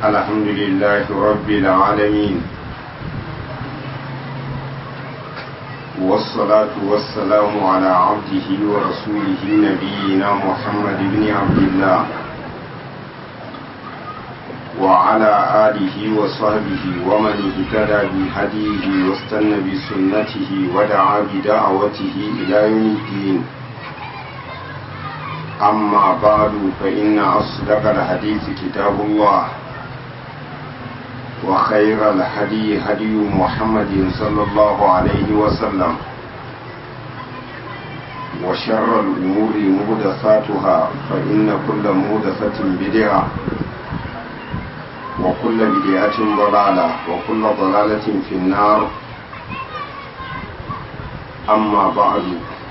الحمد لله رب العالمين والصلاة والسلام على عبده ورسوله نبينا محمد بن عبد الله وعلى آله وصحبه ومن اهتدى بهديه واستنى بسنته ودعا بدعوته إلى يوم الدين أما بعد فإن أصدق الحديث كتاب الله وخير الهدي هدي محمد صلى الله عليه وسلم وشر الأمور مهدثاتها فإن كل مهدثة بدعة وكل بدعة ضلالة وكل ضلالة في النار أما بعد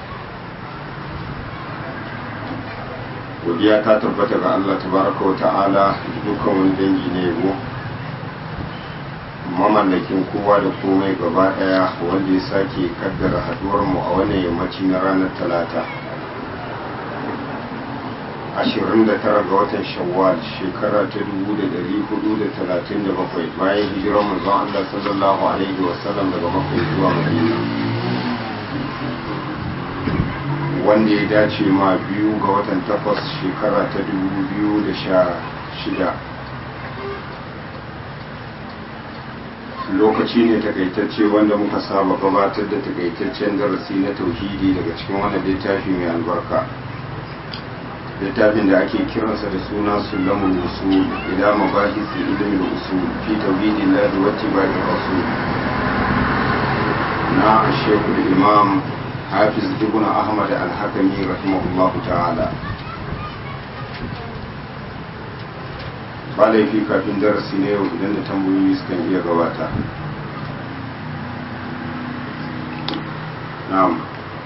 godiya ta tabbata ga Allah tabaraka wa ta'ala dukkan wani dangi ne yabo mamallakin kowa da komai gaba daya wanda ya sake kaddara haduwar mu a wannan yammaci na ranar talata 29 ga watan shawwal shekara ta 1437 bayan hijirar manzon Allah sallallahu alaihi wasallam daga makka zuwa madina wanda ya dace ma biyu ga watan takwas shekara ta dubu biyu da sha shida lokaci ne takaitacce wanda muka saba gabatar da takaitaccen darasi na tauhidi daga cikin wannan littafi mai albarka littafin da ake kiransa da suna sulamul usul ila mabahisi ilmin usul fi tauhidin lahi wa tibai rasul na shekul imam hafiz ibn ahmad al-hakami rahimahullahu ta'ala ba laifi kafin darasi na yau idan da tambayoyi sukan iya gabata na'am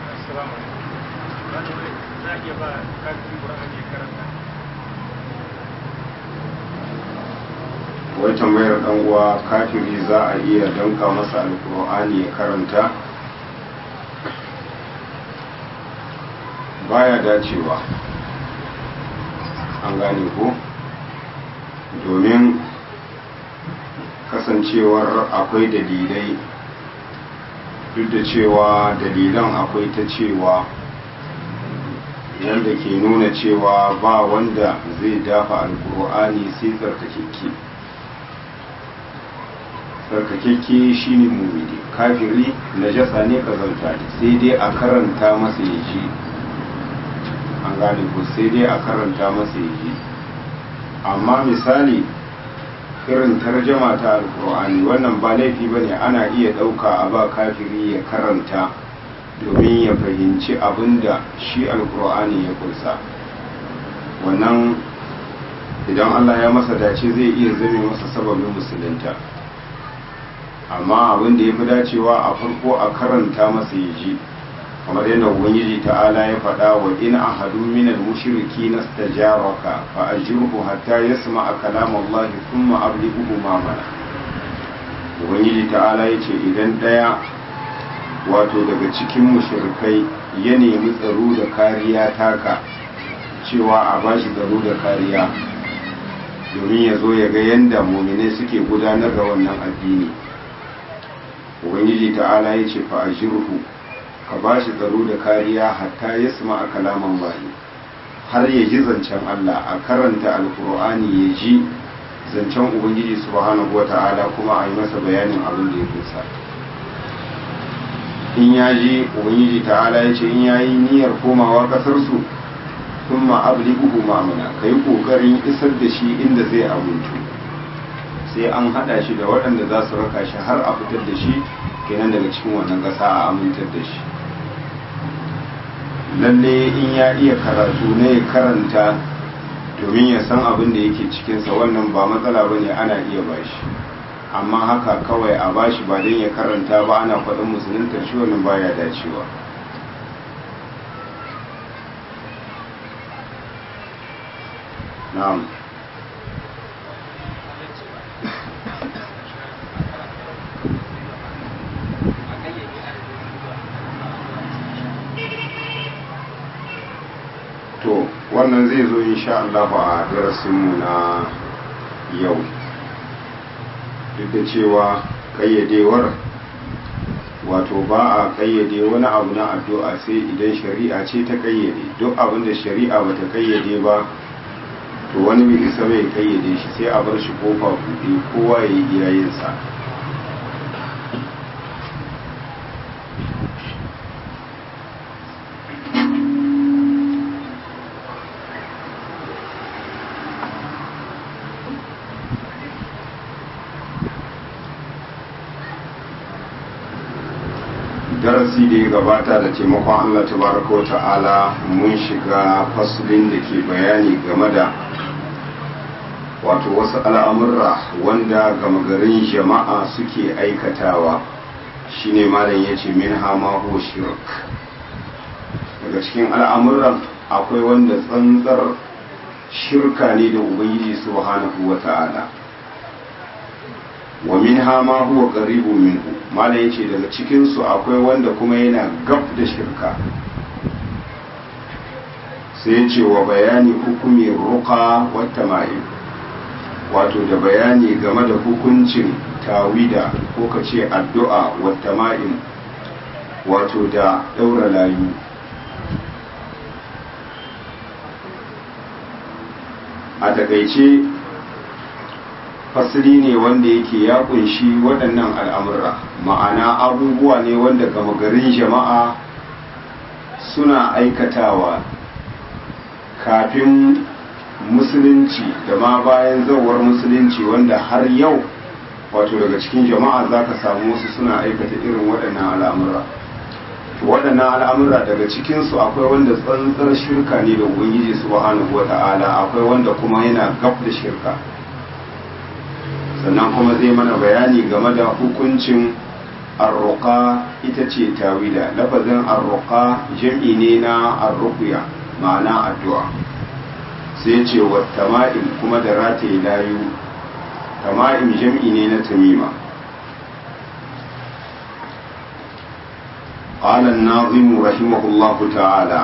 wai tambayar dan uwa kafiri za a iya danka masa alkur'ani ya karanta baya dacewa an gane ko domin kasancewar akwai dalilai duk da cewa dalilan akwai ta cewa yadda ke nuna cewa ba wanda zai dafa alkur'ani sai tsarkakeke tsarkakeke shine mumini kafiri najasa ne kazanta ne sai dai a karanta masa ya ji an gane ko sai dai a karanta masa yi amma misali irin tarjama ta alkur'ani wannan ba laifi ba ne ana iya ɗauka a ba kafiri ya karanta domin ya fahimci abin da shi alkur'ani ya kunsa wannan idan allah ya masa dace zai iya zame masa sababin musulunta amma abin da ya fi dacewa a farko a karanta masa ya ji kamar yadda ubangiji ta'ala ya faɗa wa in ahadu min al-mushriki nastajaraka fa ajirhu hatta yasma'a kalam Allah thumma ablighuhu ma mana ubangiji ta'ala yace idan daya wato daga cikin mushrikai ya nemi tsaro da kariya taka cewa a bashi tsaro da kariya domin ya zo ya ga yadda muminai suke gudanar da wannan addini ubangiji ta'ala yace fa ajirhu ka ba shi tsaro da kariya hatta ya suma a kalaman bayi har ya ji zancen Allah a karanta alkur'ani ya ji zancen ubangiji subhanahu wa ta'ala kuma a yi masa bayanin abin da ya kusa in ya ji ubangiji ta'ala ya ce in ya yi niyyar komawa kasarsu sun ma'abli buhu ma'amuna ka yi ƙoƙarin isar da shi inda zai amintu sai an haɗa shi da waɗanda za su raka shi har a fitar da shi kenan daga cikin wannan ƙasa a amintar da shi lalle in ya iya karatu ne ya karanta domin ya san abin da yake cikinsa wannan ba matsala ba ne ana iya bashi amma haka kawai a bashi ba don ya karanta ba ana faɗin musuluntar shi wannan baya dacewa na'am to wannan zai zo insha Allah a darasinmu na yau duk da cewa kayyadewar wato ba a kayyade wani abu na addu'a sai idan shari'a ce ta kayyade duk abin da shari'a bata kayyade ba to wani bai isa bai kayyade shi sai a bar shi kofa buɗe kowa ya yi iyayensa darasi da ya gabata da taimakon Allah tabaraka wa ta'ala mun shiga fasulin da ke bayani game da wato wasu al'amurra wanda gama garin jama'a suke aikatawa shine malam ya ce min hama ho shirk daga cikin al'amuran akwai wanda tsantsar shirka ne da ubangiji subhanahu wa ta'ala wa min hama huwa qaribu minhu malam yace daga cikin su akwai wanda kuma yana gab da shirka sai yace wa bayani hukumi ruqa wa tama'im wato da bayani game da hukuncin tawida ko kace addu'a wa tama'im wato da daura layu a takaice fasiri ne wanda yake ya kunshi waɗannan al'amura ma'ana abubuwa ne wanda gama garin jama'a suna aikatawa kafin musulunci da ma bayan zawar musulunci wanda har yau wato daga cikin jama'a za ka samu wasu suna aikata irin waɗannan al'amura waɗannan al'amura daga cikinsu akwai wanda tsantsar shirka ne da ubangiji subhanahu wa ta'ala akwai wanda kuma yana gab da shirka sannan kuma zai mana bayani game da hukuncin arruqa ita ce tawila lafazin arruqa jam'i ne na arruqya ma'ana addu'a sai ce wa tama'im kuma da rataye layu tama'im jam'i ne na tamima قال الناظم رحمه الله تعالى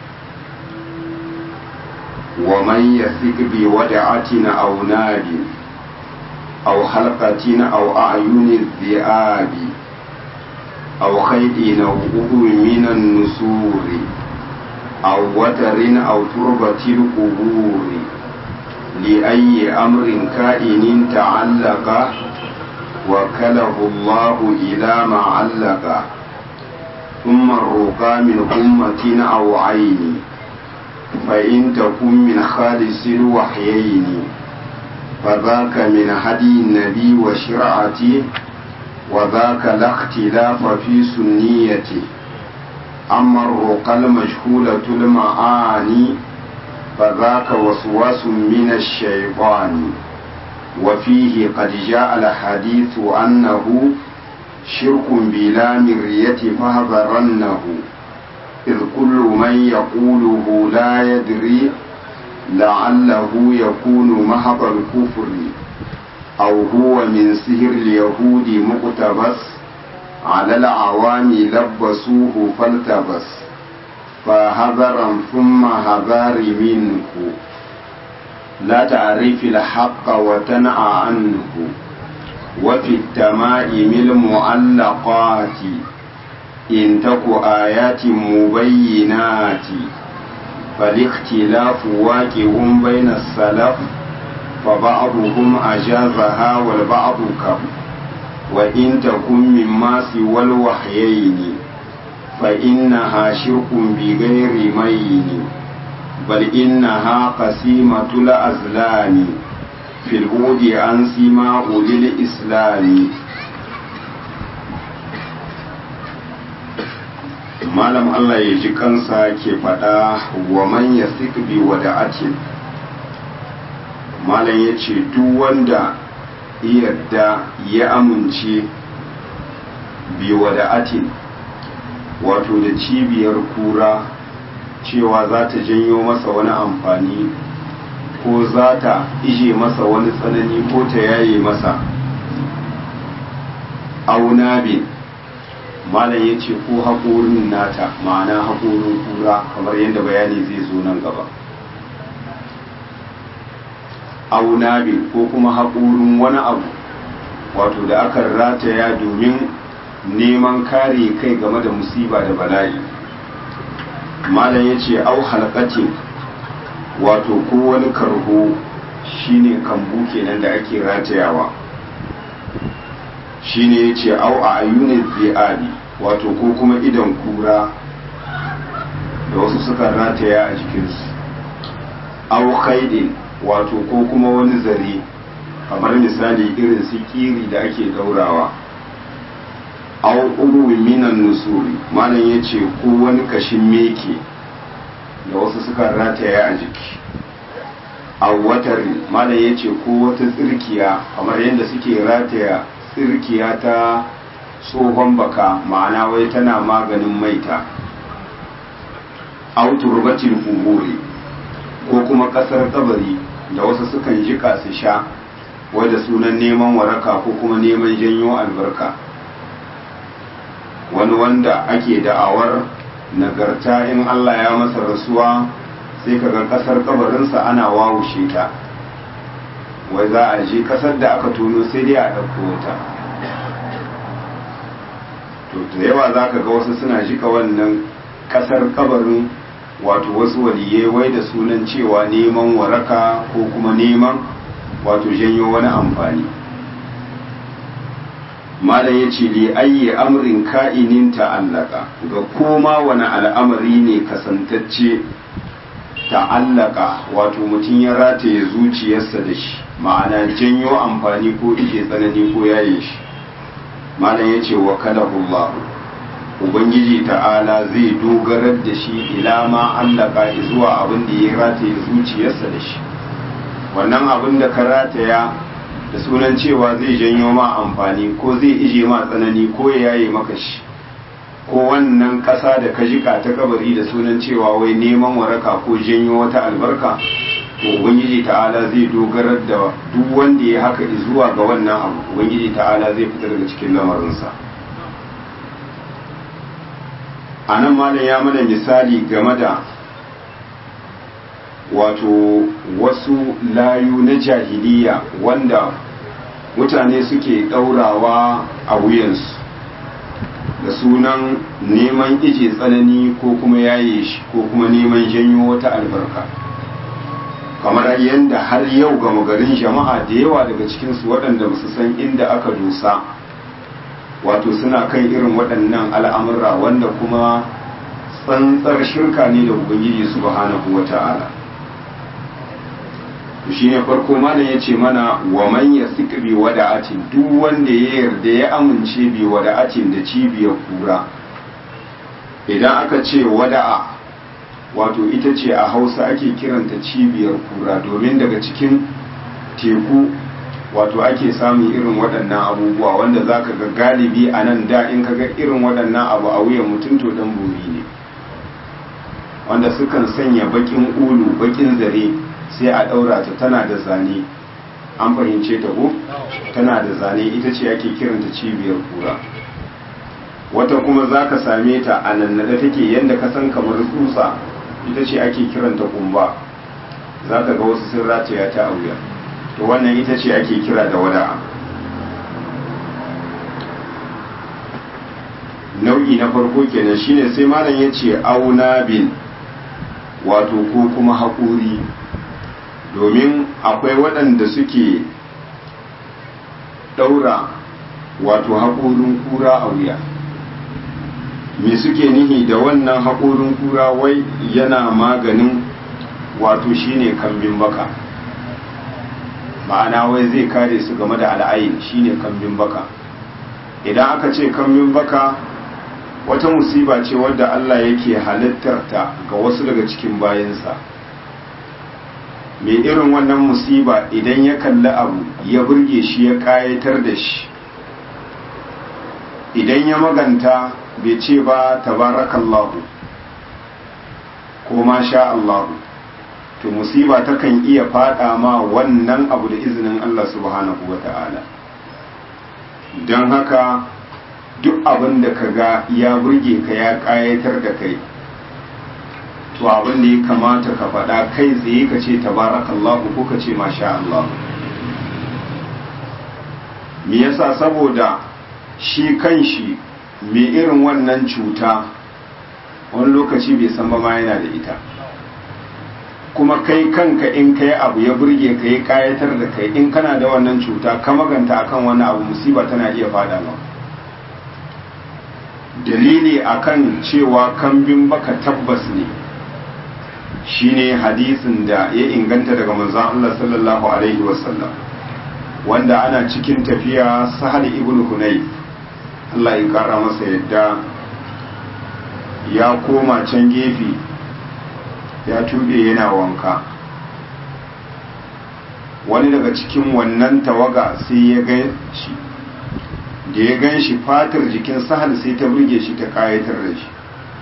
ومن يثق بودعة أو ناد أو حلقة أو أعين الذئاب أو خيط أو أبو من النسور أو وتر أو تربة القبور لأي أمر كائن تعلق وكله الله إلى ما علق ثم الرقى من أمة أو عين فإن تكن من خالص الوحيين فذاك من هدي النبي وشرعته وذاك لا اختلاف في سنيته أما الرقى المجهولة المعاني فذاك وسواس من الشيطان وفيه قد جاء الحديث أنه شرك بلا مرية فهذرنه إذ كل من يقوله لا يدري لعله يكون محض الكفر أو هو من سهر اليهود مقتبس على العوام لبسوه فالتبس فهذرا ثم هذار منه لا تعرف الحق وتنأى عنه وفي التمائم المعلقات إن تك آيات مبينات فالاختلاف واقع بين السلف فبعضهم أجازها والبعض كف وإن تكن مما سوى الوحيين فإنها شرك بغير مين بل إنها قسيمة الأزلام في الهود عن سماء للإسلام malam Allah ya ji kansa ke faɗa wa man ya bi wada'atin malam ya ce duk wanda yadda ya amince bi wada'atin wato da cibiyar kura cewa za ta janyo masa wani amfani ko za ta ije masa wani tsanani ko ta yaye masa aunabin malam ya ce ko haƙorin nata ma'ana haƙorin kura kamar yadda bayani zai zo nan gaba aunabin ko kuma haƙorin wani abu wato da aka rataya domin neman kare kai game da musiba da bala'i malam ya ce au halkatin wato ko wani karho shine kambu kenan da ake ratayawa shine ya ce au a ayyunin zi'abi wato ko kuma idan kura da wasu suka rataya a jikinsu au khaidin wato ko kuma wani zare kamar misali irin su kiri da ake daurawa au uruwi minan nusuri malam ya ce ko wani kashin meke da wasu suka rataya a jiki au watari malam ya ce ko wata tsirkiya kamar yadda suke rataya tsirkiya ta tsohon baka ma'ana wai tana maganin maita au turbatin kuburi ko kuma kasar kabari da wasu sukan jika su sha wadda sunan neman waraka ko kuma neman janyo albarka wani wanda ake da'awar nagarta in Allah ya masa rasuwa sai kaga kasar kabarinsa ana wawushe ta wai za a je kasar da aka tono sai dai a ɗauko wata to da yawa za ka ga wasu suna jika wannan kasar kabarin wato wasu waliyai wai da sunan cewa neman waraka ko kuma neman wato janyo wani amfani malam ya ce li ayyi amrin ka'inin ta'allaka ga koma wani al'amari ne kasantacce ta'allaka wato mutum ya rataye zuciyarsa da shi ma'ana janyo amfani ko ike tsanani ko yaye shi malam ya ce wa kalahullahu ubangiji ta'ala zai dogarar da shi ila ma allaka zuwa abin da ya rataye zuciyarsa da shi wannan abin da ka rataya da sunan cewa zai janyo ma amfani ko zai ije ma tsanani ko ya yaye maka shi ko wannan ƙasa da ka jika ta kabari da sunan cewa wai neman waraka ko janyo wata albarka to ubangiji ta'ala zai dogarar da duk wanda ya haka zuwa ga wannan abu ubangiji ta'ala zai fita daga cikin lamarinsa a nan malam ya mana misali game da wato wasu layu na jahiliya wanda mutane suke ɗaurawa a wuyansu da sunan neman ije tsanani ko kuma yaye shi ko kuma neman janyo wata albarka kamar yadda har yau gama garin jama'a da yawa daga cikinsu waɗanda ba su san inda aka dosa wato suna kan irin waɗannan al'amurra wanda kuma tsantsar shirka ne da ubangiji subhanahu wa ta'ala shi ne farko malam ya ce mana wa man ya bi wada'atin duk wanda ya yarda ya amince bi wada'atin da cibiyar kura idan aka ce wada'a wato ita ce a hausa ake kiranta cibiyar kura domin daga cikin teku wato ake samun irin waɗannan abubuwa wanda za ka ga galibi a nan da in ka ga irin waɗannan abu a wuyan mutum to dan buri ne wanda sukan sanya bakin ulu bakin zare sai a ɗaura ta tana da zane an fahimce ta ko tana da zane ita ce ake kiranta cibiyar kura wata kuma za ka same ta a nannada take yadda ka san kamar tsutsa ita ce ake kiranta kumba za ka ga wasu sun rataya ta a wuya to wannan ita ce ake kira da wada'a nau'i na farko kenan shine sai malam ya ce auna bin wato ko kuma haƙuri domin akwai waɗanda suke ɗaura wato haƙorin kura a wuya me suke nihi da wannan haƙorin kura wai yana maganin wato shine kambin baka ma'ana wai zai kare su game da al'ayin shine kambin baka idan aka ce kambin baka wata musiba ce wadda Allah yake halittarta ga wasu daga cikin bayansa mai irin wannan musiba idan ya kalli abu ya burge shi ya kayatar da shi idan ya maganta bai ce ba tabarakallahu ko ma sha Allahu to musiba takan iya fada ma wannan abu da izinin Allah subhanahu wa ta'ala don haka duk abin da ka ga ya burge ka ya kayatar da kai to abin da ya kamata ka faɗa kai tsaye ka ce tabarakallahu ko ka ce masha Allah me yasa saboda shi kan shi mai irin wannan cuta wani lokaci bai san ba ma yana da ita kuma kai kanka in kai abu ya burge ka yi kayatar da kai in kana da wannan cuta ka maganta akan wani abu musiba tana iya fada ma dalili akan cewa kambin baka tabbas ne shine hadisin da ya inganta daga manzon Allah sallallahu alaihi wasallam wanda ana cikin tafiya sahal ibn hunayf Allah ya kara masa yadda ya koma can gefe ya tube yana wanka wani daga cikin wannan tawaga sai ya ga shi da ya gan shi fatar jikin sahal sai ta burge shi ta kayatar da shi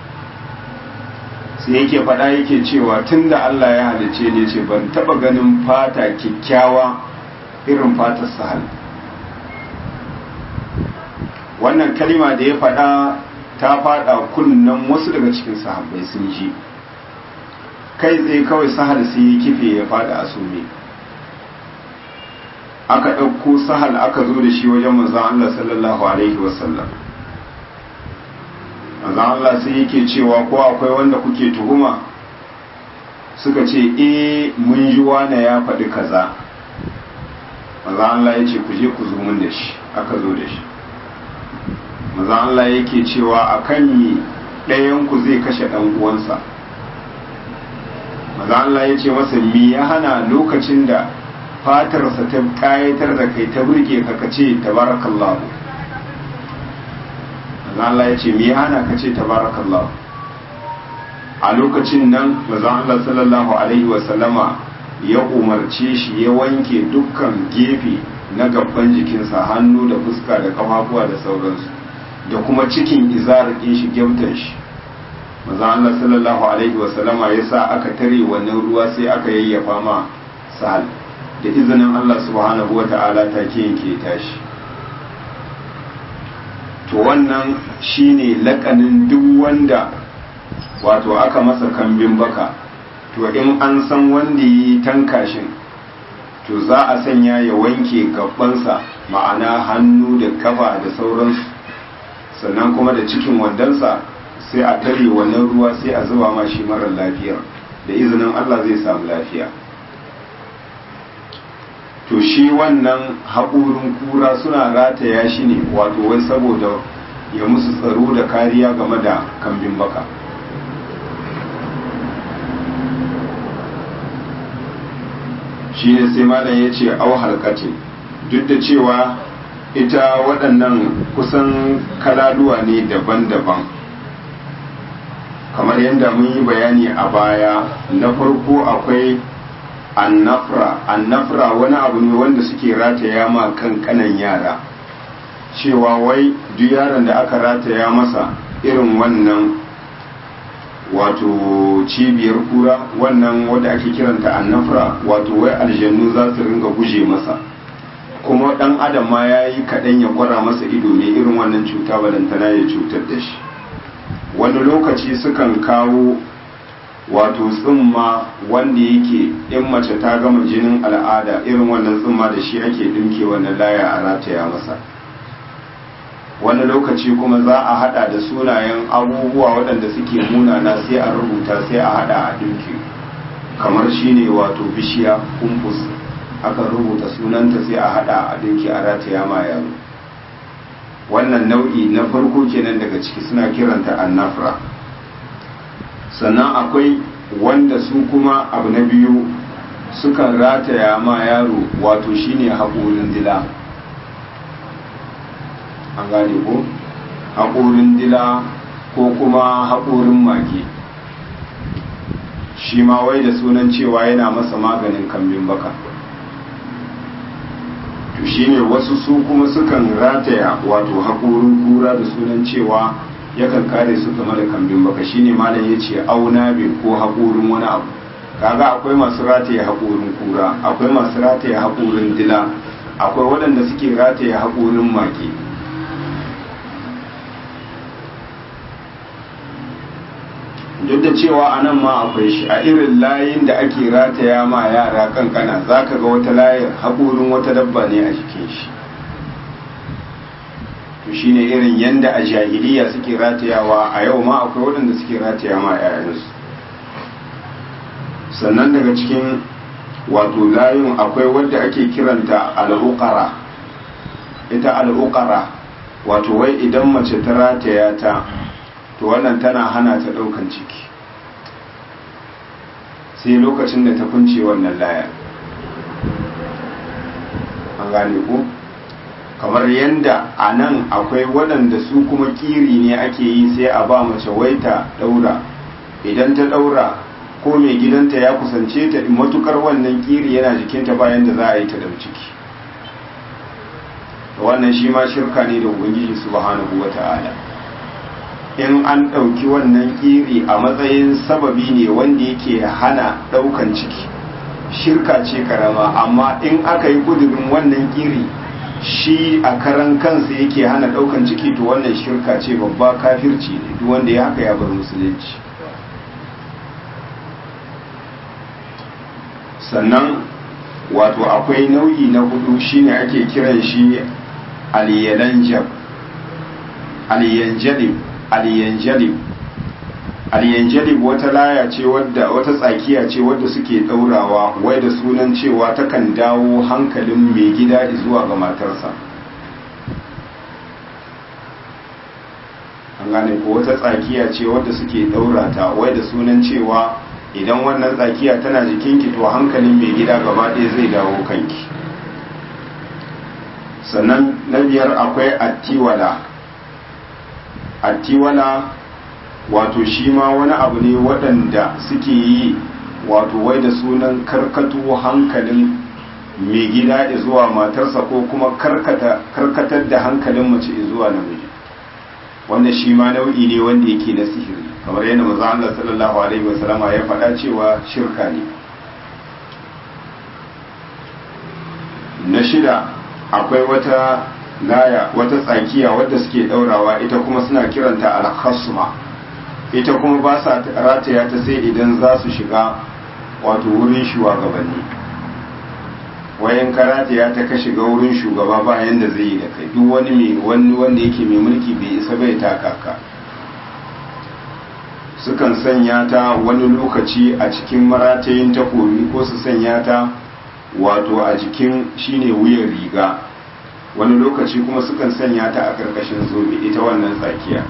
sai yake faɗa yake cewa tun da Allah ya halice ne ce ban taɓa ganin fata kyakkyawa irin fatar sahal wannan kalima da ya faɗa ta faɗa kunnen wasu daga cikin sahabbai sun ji kai tsaye kawai sahal sai ya kife ya faɗa a sume aka ɗauko sahal aka zo da shi wajen manzan Allah sallallahu alaihi wasallam manzan Allah sai yake cewa ko akwai wanda kuke tuhuma suka ce eh mun ji wane ya faɗi kaza manzan Allah ya ce ku je ku zo mun da shi aka zo da shi manzan Allah yake cewa akan mi ɗayan ku zai kashe ɗan uwansa manzan Allah ya ce masa mi ya hana lokacin da fatarsa ta kayatar da kai ta burge ka kace tabarakallahu Allah ya ce me hana ka ce tabarakallahu a lokacin nan manzon Allah sallallahu alaihi wa sallama ya umarce shi ya wanke dukkan gefe na gaban jikinsa hannu da fuska da kafafuwa da sauransu da kuma cikin izarakin shi gyamtan shi manzon Allah sallallahu alaihi wa sallama ya sa aka tare wannan ruwa sai aka yayyafa ma sahal da izinin Allah subhanahu wa ta'ala take yanke tashi to wannan shine lakanin duk wanda wato aka masa kambin baka to in an san wanda yi tankashin to za a sanya ya wanke gabansa ma'ana hannu da kafa da sauransu sannan kuma da cikin wandansa sai a tare wannan ruwa sai a zuba ma shi marar lafiyar da izinin Allah zai samu lafiya to shi wannan haƙurin kura suna rataya shi ne wato wai saboda ya musu tsaro da kariya game da kambin baka shi ne sai malam ya ce au halkatin duk da cewa ita waɗannan kusan kalaluwa ne daban-daban kamar yadda mun yi bayani a baya na farko akwai annafra annafra wani abu ne wanda suke rataya ma kan kanan yara cewa wai duk yaron da aka rataya masa irin wannan wato cibiyar kura wannan wadda ake kiranta annafra wato wai aljannu za su ringa guje masa kuma dan adam ma ya yi kaɗan ya kwara masa ido ne irin wannan cuta balantana ya cutar da shi wani lokaci sukan kawo wato tsumma wanda yake in mace ta gama jinin al'ada irin wannan tsumma da shi ake dinke wannan laya a rataya masa wani lokaci kuma za a hada da sunayen abubuwa waɗanda suke munana sai a rubuta sai a hada a dinke kamar shine wato bishiya kumbus aka rubuta sunanta sai a hada a dinke a rataya ma yaro wannan nau'i na farko kenan daga ciki suna kiranta annafra sannan akwai wanda su kuma abu na biyu sukan rataya ma yaro wato shine haƙorin dila an gane ko haƙorin dila ko kuma haƙorin mage shi ma wai da sunan cewa yana masa maganin kambin baka to shine wasu su kuma sukan rataya wato haƙorin kura da sunan cewa yakan kare su game da kambin baka shine malam ya ce auna bin ko haƙorin wani abu kaga akwai masu rataye haƙorin kura akwai masu rataye haƙorin dila akwai waɗanda suke rataye haƙorin mage duk da cewa a nan ma akwai shi a irin layin da ake rataya ma yara kankana za ka ga wata layar haƙorin wata dabba ne a jikin shi to shine irin yanda a jahiliya suke ratayawa a yau ma akwai waɗanda suke rataya ma 'ya'yansu sannan daga cikin wato layin akwai wadda ake kiranta al'uqara ita al'uqara wato wai idan mace ta rataya ta to wannan tana hana ta ɗaukan ciki sai lokacin da ta kunce wannan laya an gane ku kamar yadda a nan akwai waɗanda su kuma kiri ne ake yi sai a ba mace waita ɗaura idan ta ɗaura ko mai gidanta ya kusance ta matukar wannan kiri yana jikinta bayan da za a yi ta ɗau ciki wannan shi ma shirka ne da ubangiji subhanahu wa ta'ala in an ɗauki wannan kiri a matsayin sababi ne wanda yake hana ɗaukan ciki shirka ce karama amma in aka yi kudurin wannan kiri shi a karan kansa yake hana ɗaukan ciki to wannan shirka ce babba kafirci ne duk wanda ya haka ya bar musulunci sannan wato akwai nau'i na hudu shine ake kiran shi aliyalanjab aliyanjalib aliyanjalib aliyanjalib wata laya ce wadda wata tsakiya ce wadda suke daurawa wai da sunan cewa takan dawo hankalin mai gida zuwa ga matarsa an gane ko wata tsakiya ce wadda suke daurata wai da sunan cewa idan wannan tsakiya tana jikinki to hankalin mai gida gaba ɗaya zai dawo kanki sannan na biyar akwai attiwala attiwala wato shi ma wani abu ne waɗanda suke yi wato wai da sunan karkato hankalin mai gida zuwa matarsa ko kuma karkatar da hankalin mace zuwa namiji wanda shi ma nau'i ne wanda yake na sihiri kamar yadda maza Allah sallallahu alaihi wasallama ya faɗa cewa shirka ne na shida akwai wata laya wata tsakiya wadda suke ɗaurawa ita kuma suna kiranta al-khasma ita kuma ba sa rataya ta sai idan za su shiga wato wurin shugabanni wayan karataya ta ka shiga wurin shugaba ba yanda zai yi da kai duk wani mai wani wanda yake mai mulki bai isa bai taka ka sukan sanya ta wani lokaci a cikin maratayin takobi ko su sanya ta wato a jikin shine wuyan riga wani lokaci kuma sukan sanya ta a ƙarƙashin zobe ita wannan tsakiya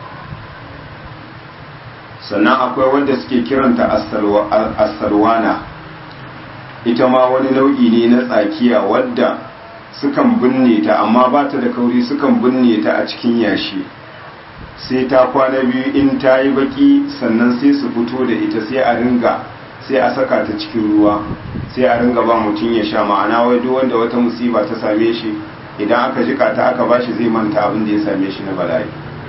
sannan akwai wanda suke kiranta assalwana ita ma wani nau'i ne na tsakiya wadda sukan binne ta amma ba ta da kauri sukan binne ta a cikin yashi sai ta kwana biyu in ta yi baki sannan sai su fito da ita sai a ringa sai a saka ta cikin ruwa sai a ringa ba mutum ya sha ma'ana wai duk wanda wata musiba ta same shi idan aka jika ta aka bashi zai manta abin da ya same shi na bala'i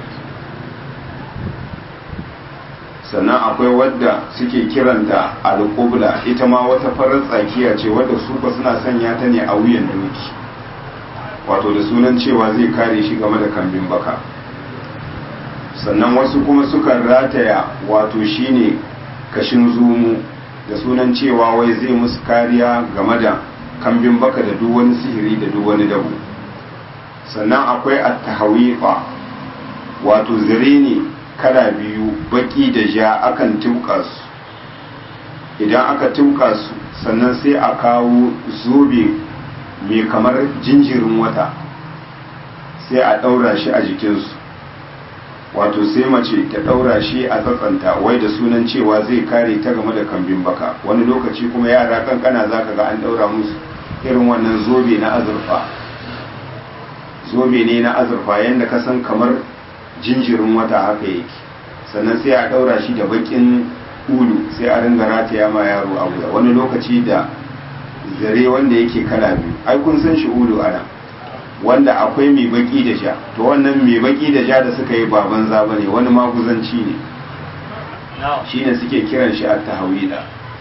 sannan akwai wadda suke kiranta alƙubla ita ma wata farar tsakiya ce wadda su ba suna sanya ta ne a wuyan doki wato da sunan cewa zai kare shi game da kambin baka sannan wasu kuma sukan rataya wato shine kashin zumu da sunan cewa wai zai musu kariya game da kambin baka da duk wani sihiri da duk wani dabu sannan akwai at-tahawifa wato zire ne kala biyu baki da ja akan tuka su idan aka tuka su sannan sai a kawo zobe mai kamar jinjirin wata sai a ɗaura shi a jikinsu wato sai mace ta ɗaura shi a tsatsanta wai da sunan cewa zai kare ta game da kambin baka wani lokaci kuma yara kankana za ka ga an ɗaura musu irin wannan zobe na azurfa zobe ne na azurfa yadda ka san kamar jinjirin wata haka yake sannan sai a ɗaura shi da bakin ulu sai a ringa rataya ma yaro a wuya wani lokaci da zare wanda yake kala biyu ai kun san shi ulu ana wanda akwai mai baki da sha to wannan mai baki da sha da suka yi baban zaba ne wani maguzanci ne shine suke kiran shi a tahawida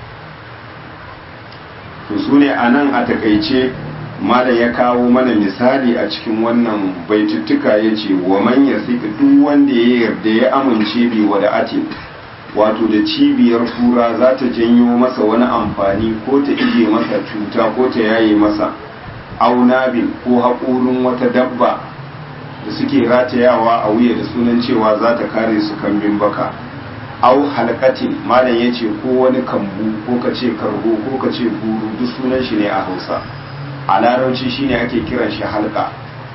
to su ne a nan a takaice malam ya kawo mana misali a cikin wannan baituttuka ya ce wa manya duk wanda ya yarda ya amince bi wa da atin wato da cibiyar kura za ta janyo masa wani amfani ko ta ije masa cuta ko ta yaye masa aunabin ko haƙorin wata dabba da suke ratayawa a wuya da sunan cewa za ta kare su kambin baka au halkatin malam ya ce ko wani kambu ko ka ce kargo ko ka ce guru duk sunan shi ne a hausa a larabci shine ake kiran shi halka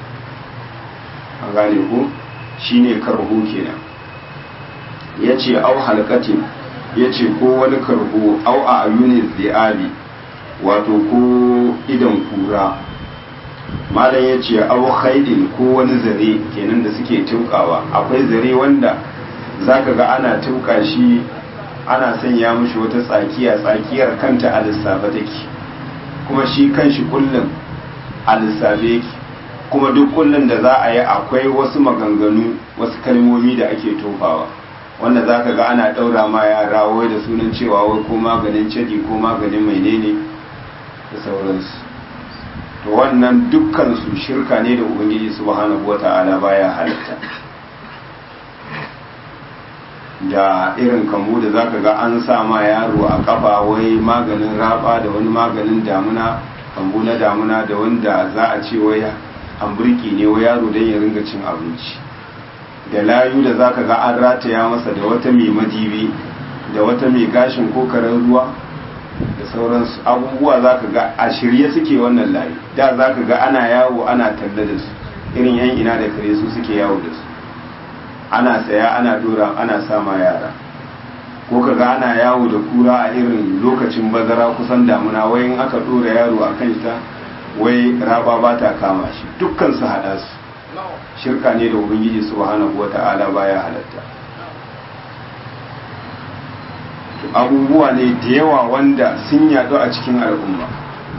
an gane ku shine kargo kenan ya ce au halkatin ya ce ko wani kargo au a ayunin zi'abi wato ko idan kura malam ya ce au khaidin ko wani zare kenan da suke tukawa akwai zare wanda zaka ga ana tuka shi ana sanya mishi wata tsakiya tsakiyar kanta a lissafa take kuma shi kanshi kullum a lissafe yake kuma duk kullum da za a yi akwai wasu maganganu wasu kalmomi da ake tofawa wanda za ka ga ana ɗaura ma yara wai da sunan cewa wai ko maganin cadi ko maganin menene da sauransu to wannan dukkan su shirka ne da ubangiji subhanahu wata'ala baya halitta da irin kambu da zaka ga an sa ma yaro a kafa wai maganin raba da wani maganin damuna kambu na damuna da wanda za a ce wai hamburki ne wai yaro don ya ringa cin abinci da layu da zaka ga an rataya masa da wata mai madibi da wata mai gashin ko karen ruwa da sauransu abubuwa zaka ga a shirye suke wannan layu da zaka ga ana yawo ana talla da su irin yan ina da kare su suke yawo da su ana saya ana dora ana sama yara ko kaga ana yawo da kura a irin lokacin bazara kusan damuna wai in aka dora yaro a kan ta wai raba ba ta kama shi dukkan su hada su shirka ne da ubangiji subhanahu wata'ala baya halatta abubuwa ne da yawa wanda sun yadu a cikin al'umma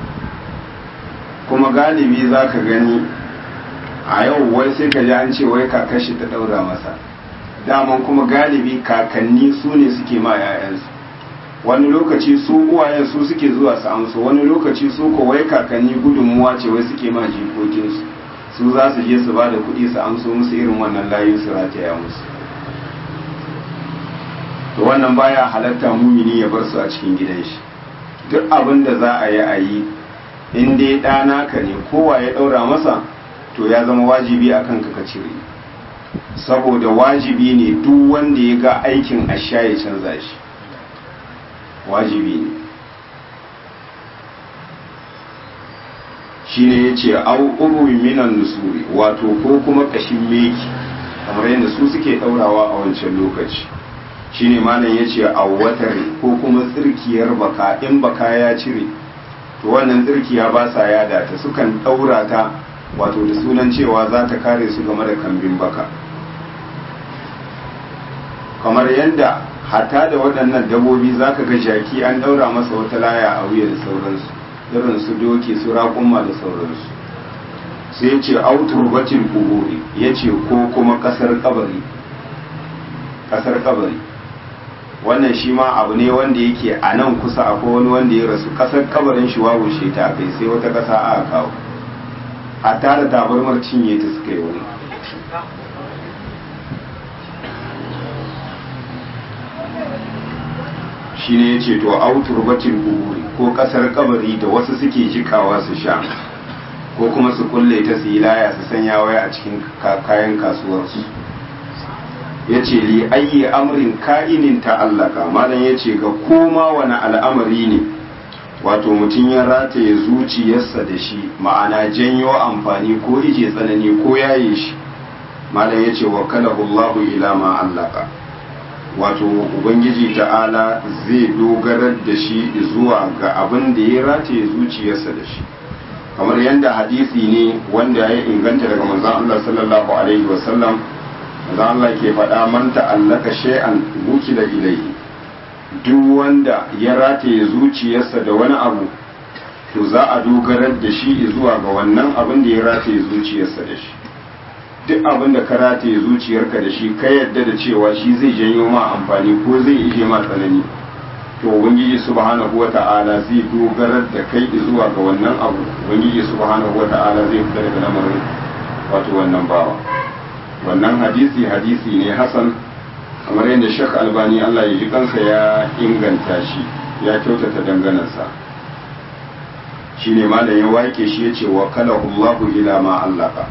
kuma galibi za ka gani a yau wai sai ka ji an ce wai kakashi ta daura masa daman kuma galibi kakanni su ne suke ma 'ya'yansu wani lokaci su uwayen su suke zuwa su amsa wani lokaci su ko wai kakanni gudunmuwa ce wai suke ma jikokinsu su za su je su ba da kuɗi su amso musu irin wannan layin su rataya musu to wannan baya halatta mumini ya bar su a cikin gidan shi duk abin da za a yi a yi in dai ɗana ka ne kowa ya ɗaura masa to ya zama wajibi a kanka ka cire saboda wajibi ne duk wanda ya ga aikin asha ya canza shi wajibi ne shi ne ya ce au urwi minan nusuri wato ko kuma kashin meki kamar yadda su suke ɗaurawa a wancan lokaci shi ne malam ya ce a watare ko kuma tsirkiyar baka in baka ya cire to wannan tsirkiya ba sa yada ta sukan ɗaura ta wato da sunan cewa za ta kare su game da kambin baka kamar yadda hata da waɗannan dabobi za ka ga jaki an ɗaura masa wata laya a wuya da sauransu irin su doki su raƙumma da sauransu sai ce autur bacin kuburi ya ce ko kuma ƙasar kabari ƙasar kabari wannan shi ma abu ne wanda yake a nan kusa akwai wani wanda ya rasu ƙasar kabarin shi wawushe ta kai sai wata ƙasa aka kawo a tara tabarmar cinye ta suka yi wani shi ne ya ce to autur batin kuburi ko kasar kabari da wasu suke jikawa su sha ko kuma su kulle ta su yi laya su sanya waya a cikin kayan kasuwarsu ya ce li ayyi amrin ka'inin ta'allaka malam ya ce ga koma wani al'amari ne wato mutum ya rataye zuciyarsa da shi ma'ana janyo amfani ko ije tsanani ko yaye shi malam ya ce wa kalahullahu ila ma allaka wato ubangiji ta'ala zai dogarar da shi zuwa ga abin da ya rataye zuciyarsa da shi kamar yadda hadisi ne wanda ya inganta daga manzon Allah sallallahu alaihi wasallam manzon Allah ke faɗa man ta'allaka shay'an wukila ilayhi duk wanda ya rataye zuciyarsa da wani abu to za a dogarar da shi zuwa ga wannan abin da ya rataye zuciyarsa da shi duk abin da ka rataye zuciyarka da shi ka yadda da cewa shi zai janyo ma amfani ko zai ije ma tsanani to ubangiji subhanahu wata'ala zai dogarar da kai zuwa ga wannan abu ubangiji subhanahu wata'ala zai fita daga lamarin wato wannan bawa wannan hadisi hadisi ne hasan kamar yadda shek albani allah ya ji kansa ya inganta shi ya kyautata danganarsa shi ne malam ya wake shi ya ce wa kalahullahu ila ma allaka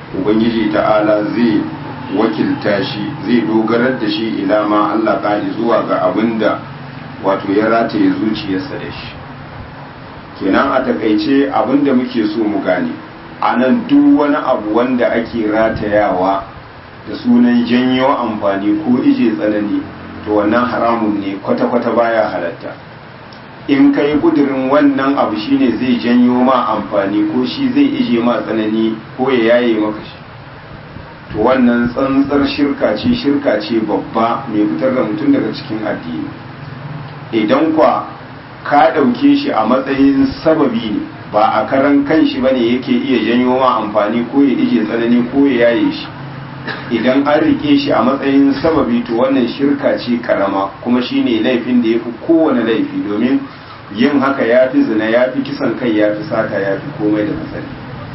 ubangiji ta'ala zai wakilta shi zai dogarar da shi ila ma Allah ƙari zuwa ga abin da wato ya rataye zuciyarsa da shi kenan a takaice abin da muke so mu gane a nan duk wani abu wanda ake ratayawa da sunan janyo amfani ko ije tsanani to wannan haramun ne kwata-kwata baya halatta in ka yi kudirin wannan abu shine zai janyo ma amfani ko shi zai ije ma tsanani ko ya yaye maka shi to wannan tsantsar shirka ce shirka ce babba mai fitar da mutum daga cikin addini idan kwa ka ɗauke shi a matsayin sababi ne ba a karan kan shi bane yake iya janyo ma amfani ko ya ije tsanani ko ya yaye shi idan an rike shi a matsayin sababi to wannan shirka ce karama kuma shine laifin da ya fi kowane laifi domin yin haka ya fi zina ya fi kisan kai ya fi sata ya fi komai da kasari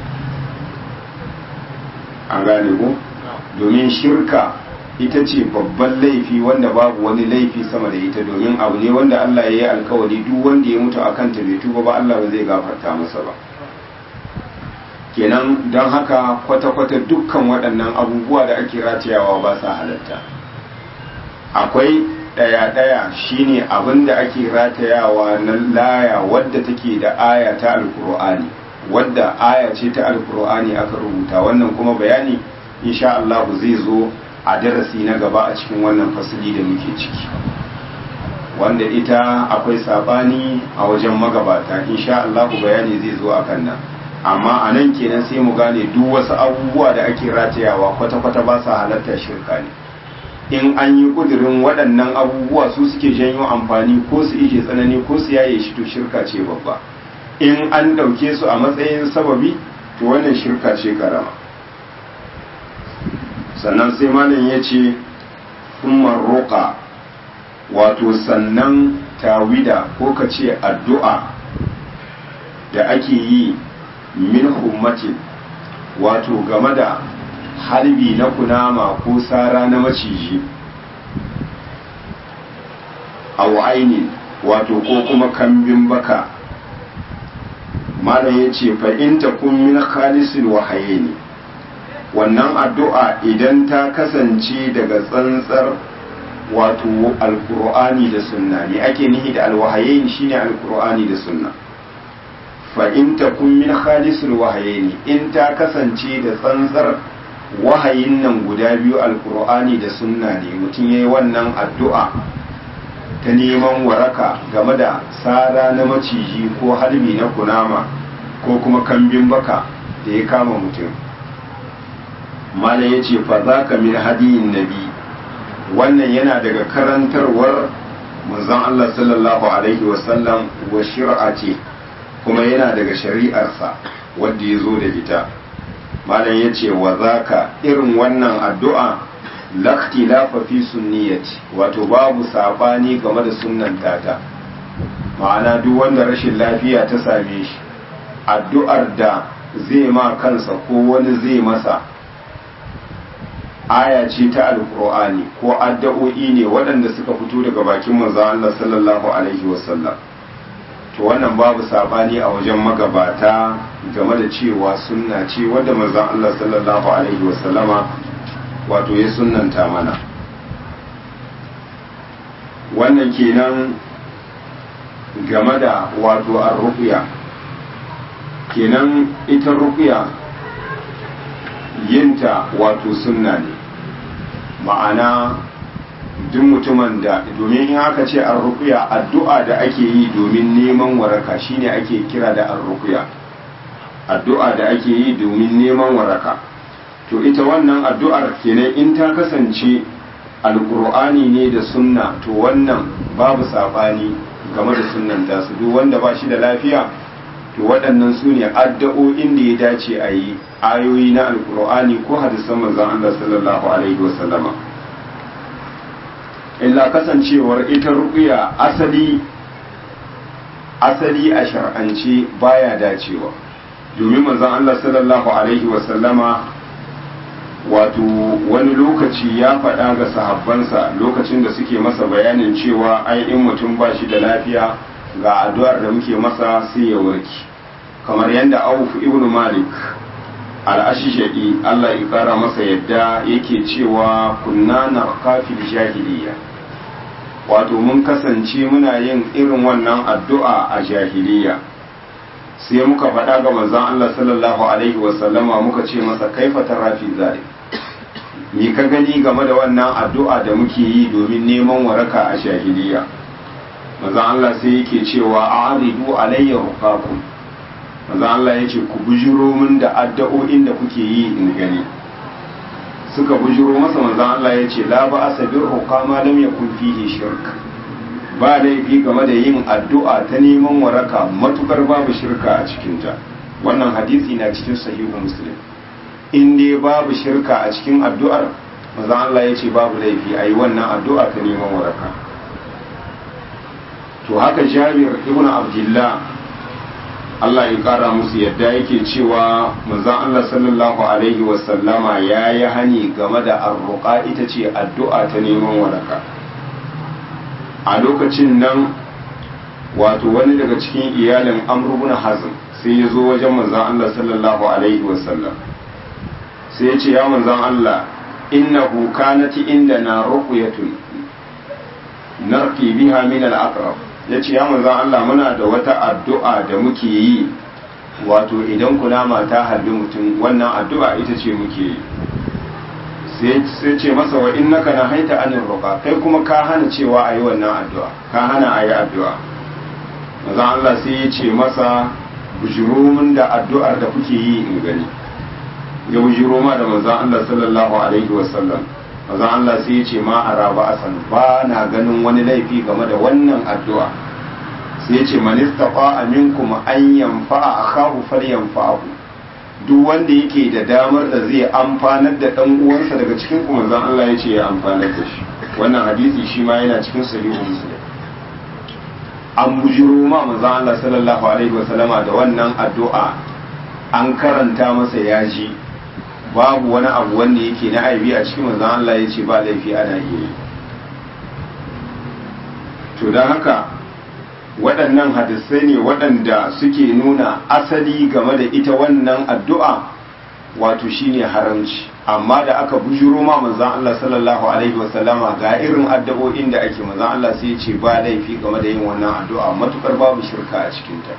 an gane ko domin shirka ita ce babban laifi wanda babu wani laifi sama da ita domin abu ne wanda Allah ya yi alkawari duk wanda ya mutu akan ta bai tuba ba Allah ba zai gafarta masa ba kenan don haka kwata-kwata dukkan waɗannan abubuwa da ake ratayawa ba sa halatta akwai ɗaya-ɗaya shine abin da ake ratayawa na laya wadda take da aya ta alkur'ani wadda aya ce ta alkur'ani aka rubuta wannan kuma bayani insha Allah zai zo a darasi na gaba a cikin wannan fasili da muke ciki wanda ita akwai sabani a wajen magabata insha Allah bayani zai zo akan nan amma a nan kenan sai mu gane duk wasu abubuwa da ake ratayawa kwata-kwata ba sa halatta shirka ne in an yi kudirin waɗannan abubuwa su suke janyo amfani ko su ije tsanani ko su yaye shi to shirka ce babba in an ɗauke su a matsayin sababi to wannan shirka ce karama sannan sai malam ya ce roƙa wato sannan tawida ko ka ce addu'a da ake yi min hummatin wato game da harbi na kunama ko sara na maciji a aini wato ko kuma kambin baka malam ya ce fa'inta kun min khalisul wahaye ne wannan addu'a idan ta kasance daga tsantsar wato alkur'ani da sunna ne ake nihi da alwahaye shine alkur'ani da sunna fa'in ta kun min khalisul wahaye ne in ta kasance da tsantsar wahayin nan guda biyu alkur'ani da sunna ne mutum ya yi wannan addu'a ta neman waraka game da tsara na maciji ko harbi na kunama ko kuma kambin baka da ya kama mutum mala ya ce fa za ka min hadiyin nabi wannan yana daga karantarwar manzon Allah sallallahu alaihi wasallam wa shir'a ce kuma yana daga shari'arsa wadda ya zo da ita malam ya ce wa zaka irin wannan addu'a lakhtilafa fi sunniyati wato babu sabani game da sunnan tata ma'ana duk wanda rashin lafiya ta same shi addu'ar da zai ma kansa ko wani zai masa aya ce ta alkur'ani ko addu'o'i ne waɗanda suka fito daga bakin manzon Allah sallallahu alaihi wasallam to wannan babu sabani a wajen magabata game da cewa sunna ce wadda manzon Allah sallallahu alaihi wasallama wato ya sunnanta mana wannan kenan game da wato ar-ruqya kenan ita ruqya yinta wato sunna ne ma'ana duk mutumin da domin in aka ce an rukuya addu'a da ake yi domin neman waraka shine ake kira da an rukuya addu'a da ake yi domin neman waraka to ita wannan addu'ar kenan in ta kasance alkur'ani ne da sunna to wannan babu saɓani game da sunnan tasu duk wanda ba shi da lafiya to waɗannan su ne addu'o'in da ya dace a yi ayoyi na alkur'ani ko hadisan manzon Allah sallallahu alaihi wasallama illa kasancewar ita ruqya asali asali a shar'ance baya dacewa domin manzon Allah sallallahu alaihi wasallama wato wani lokaci ya faɗa ga sahabbansa lokacin da suke masa bayanin cewa ai in mutum ba shi da lafiya ga addu'ar da muke masa sai ya warki kamar yadda Auf ibn Malik al'ashishadi Allah ya kara masa yadda yake cewa kunna na kafin jahiliya wato mun kasance muna yin irin wannan addu'a a jahiliya sai muka faɗa ga manzon Allah sallallahu alaihi wasallama muka ce masa kaifa tarafi zalik me ka gani game da wannan addu'a da muke yi domin neman waraka a jahiliya manzon Allah sai yake cewa a'ridu alayya ruqakum manzon Allah yace ku bujiro min da addu'o'in da kuke yi in gani suka bujiro masa manzon Allah yace la ba'asa bir ruqama lam yakun fihi shirk ba laifi game da yin addu'a ta neman waraka matukar babu shirka a cikinta wannan hadisi na cikin sahihu muslim in dai babu shirka a cikin addu'ar manzon Allah yace babu laifi ayi wannan addu'a ta neman waraka to haka jabir ibn abdullah Allah ya kara musu yadda yake cewa manzon Allah sallallahu alaihi wasallama ya yi hani game da arruqa ita ce addu'a ta neman waraka a lokacin nan wato wani daga cikin iyalin amr ibn hazm sai ya zo wajen manzon Allah sallallahu alaihi wasallam sai ya ce ya manzon Allah innahu kanat indana ruqyatun narki biha min al-aqrab ya ce ya manzan Allah muna da wata addu'a da muke yi wato idan kunama ta halbi mutum wannan addu'a ita ce muke yi sai ce masa wa in naka na haita anin roƙa kai kuma ka hana cewa a yi wannan addu'a ka hana a yi addu'a manzan Allah sai ya ce masa bujiromin da addu'ar da kuke yi in gani ya bujiro ma da manzan Allah sallallahu alaihi wasallam manzon Allah sai ya ce ma a raba asan ba na ganin wani laifi game da wannan addu'a sai ya ce manistafa aminkum an yanfa'a akahu falyanfa'ahu duk wanda yake da damar da zai amfanar da dan uwansa daga cikin ku manzon Allah ya ce ya amfanar da shi wannan hadisi shi ma yana cikin sahihu muslim an bujiro ma manzon Allah sallallahu alaihi wasallama da wannan addu'a an karanta masa yaji babu wani abu wanda yake na aibi a cikin manzon Allah ya ce ba laifi ana iya yi to don haka waɗannan hadisai ne waɗanda suke nuna asali game da ita wannan addu'a wato shine haramci amma da aka bujuro ma manzon Allah sallallahu alaihi wasallama ga irin addu'o'in da ake manzon Allah sai ya ce ba laifi game da yin wannan addu'a matukar babu shirka a cikinta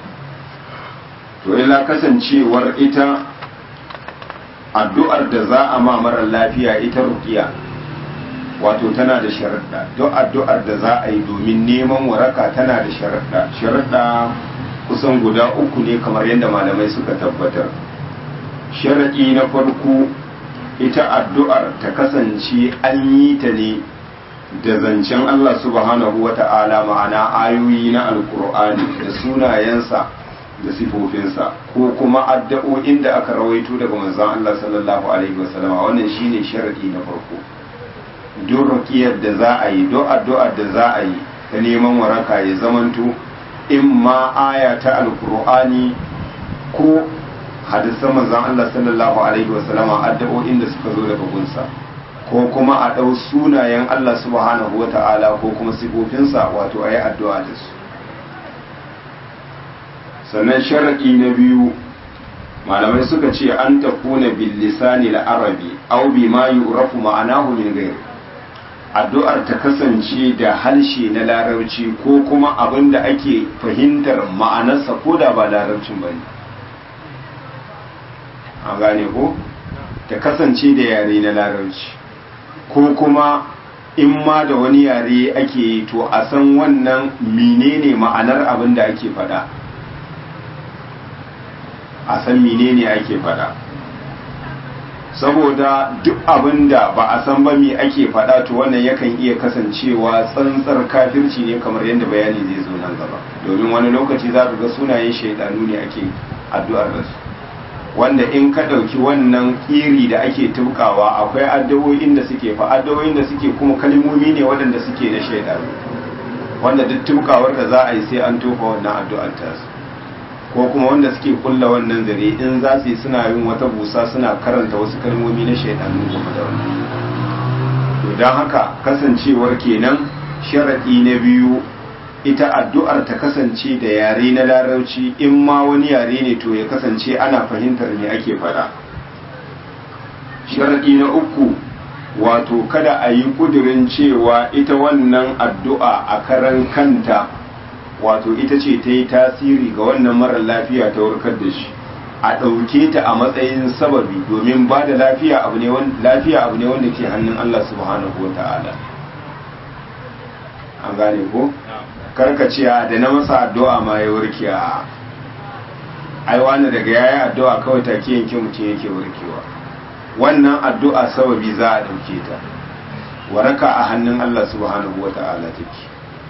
to ila kasancewar ita addu'ar da za a ma marar lafiya ita rukiya wato tana da sharaɗa duk addu'ar da za a yi domin neman waraka tana da sharaɗa sharaɗa kusan guda uku ne kamar yadda malamai suka tabbatar sharaɗi na farko ita addu'ar ta kasance an yi ta ne da zancen Allah subhanahu wa ta'ala ma'ana ayoyi na alkur'ani da sunayensa da sifofinsa ko kuma addu'o'in da aka rawaito daga manzon Allah sallallahu alaihi wasallam wannan shine sharadi na farko duk ruqiyar da za a yi duk addu'ar da za a yi ta neman waraka ya zamanto in ma aya ta alqur'ani ko hadisan manzon Allah sallallahu alaihi wasallam addu'o'in da suka zo daga gunsa ko kuma a ɗau sunayen Allah subhanahu wata'ala ko kuma sifofinsa wato a yi addu'a da su sannan sharaɗi na biyu malamai suka ce an tafuna bil lisani arabi aw bima yu'rafu ma'anahu min ghairi addu'ar ta kasance da harshe na larabci ko kuma abin da ake fahimtar ma'anarsa ko da ba larabcin bane an gane ko ta kasance da yare na larabci ko kuma in ma da wani yare ake yi to a san wannan menene ma'anar abin da ake faɗa a san menene ake faɗa saboda duk abin da ba a san ba me ake faɗa to wannan yakan iya kasancewa tsantsar kafirci ne kamar yadda bayani zai zo nan gaba domin wani lokaci za ka ga sunayen shaidanu ne ake addu'ar da su wanda in ka ɗauki wannan ƙiri da ake tukawa akwai addu'o'in da suke fa addu'o'in da suke kuma kalmomi ne waɗanda suke da shaidanu wanda duk tukawar da za a yi sai an tofa wannan addu'ar tasu ko kuma wanda suke kulla wannan zare in za su yi suna yin wata busa suna karanta wasu kalmomi na shaidanu game da wannan to don haka kasancewar kenan sharaɗi na biyu ita addu'ar ta kasance da yare na larauci in ma wani yare ne to ya kasance ana fahimtar me ake fada sharaɗi na uku wato kada a yi ƙudurin cewa ita wannan addu'a a karan kanta wato ita ce ta yi tasiri ga wannan marar lafiya ta warkar da shi a ɗauke ta a matsayin sababi domin ba da lafiya abu ne wanda ke hannun Allah subhanahu wa ta'ala an gane ko? karkaciya da na masa addu'a ma ya warke a ai wani daga yayi addu'a kawai take yanke mutum yake warkewa wannan addu'a sababi za a ɗauke ta waraka a hannun Allah subhanahu wa ta'ala take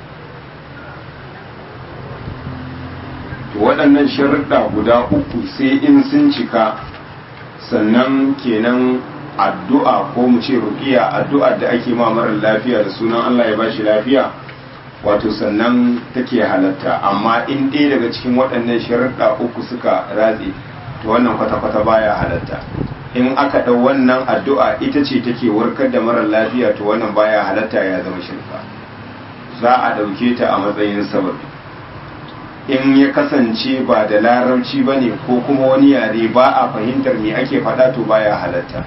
to waɗannan sharuɗa guda uku sai in sun cika sannan kenan addu'a ko mu ce ruqiya addu'a da ake ma marar lafiya da sunan Allah ya bashi lafiya wato sannan take halatta amma in ɗaya daga cikin waɗannan sharuɗa uku suka ratse to wannan kwata-kwata baya halatta in aka ɗau wannan addu'a ita ce take warkar da marar lafiya to wannan baya halatta ya zama shirka za a ɗauke ta a matsayin sababi in ya kasance ba da larabci ba ne ko kuma wani yare ba a fahimtar me ake faɗa to baya halatta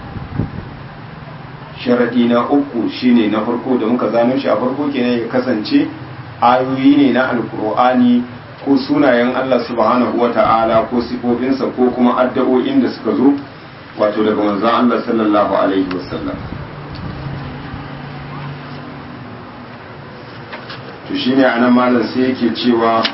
sharaɗi na uku shine na farko da muka zano shi a farko kenan ya kasance ayoyi ne na alkur'ani ko sunayen Allah subhanahu wa ta'ala ko sifofinsa ko kuma addu'o'in da suka zo wato daga manzon Allah sallallahu alaihi wasallam to shine anan malam sai yake cewa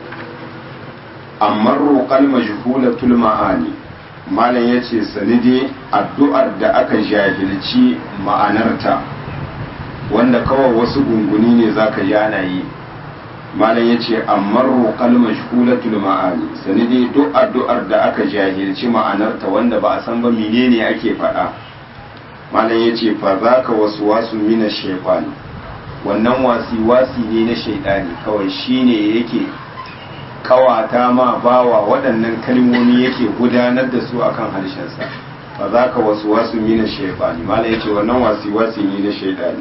amma roƙal majhulatul ma'ani malam ya ce sanide addu'ar da aka jahilci ma'anarta wanda kawai wasu gunguni ne za ka yana yi malam ya ce amma roƙal mashhulatul ma'ani sanide duk addu'ar da aka jahilci ma'anarta wanda ba a san ba menene ake faɗa malam ya ce fa za ka wasu wasu mina shefani wannan wasi wasi ne na shaidani kawai shine yake kawata ma bawa waɗannan kalmomi yake gudanar da su akan harshensa ba za ka wasu wasu mina shaifani mala ya ce wannan wasi wasi ne na shaidani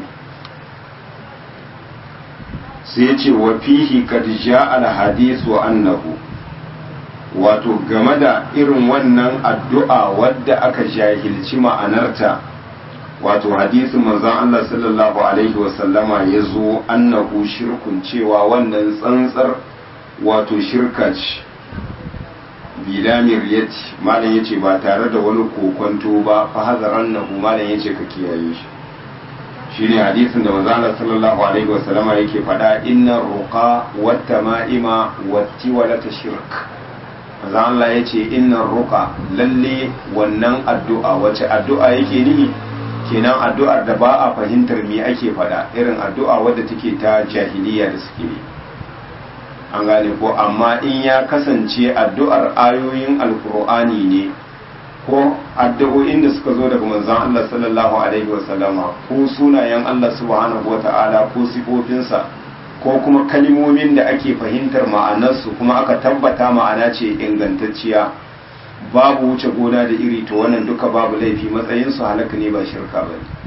sai ce wa fihi kad ja'a al annahu wato game da irin wannan addu'a wadda aka jahilci ma'anarta wato hadisin manzon Allah sallallahu alaihi wasallama ya zo annahu shirkun cewa wannan tsantsar wato shirka ce bilamir ya ce malam ya ce ba tare da wani kokonto ba fa hazaran nahu malam ya ce ka kiyaye shi shi ne hadisin da manzana sallallahu alaihi wasallama yake faɗa inna ruqa wata ma'ima wati walata shirk manzan Allah ya ce inna ruqa lalle wannan addu'a wace addu'a yake nihi kenan addu'ar da ba a fahimtar me ake faɗa irin addu'a wadda take ta jahiliya da suke yi an gane ko amma in ya kasance addu'ar ayoyin alkur'ani ne ko addu'o'in da suka zo daga manzon Allah sallallahu alaihi wasallama ko sunayen Allah subhanahu wata'ala ko sifofinsa ko kuma kalmomin da ake fahimtar ma'anarsu kuma aka tabbata ma'ana ce ingantacciya babu wuce gona da iri to wannan duka babu laifi matsayinsu halaka ne ba shirka ba ne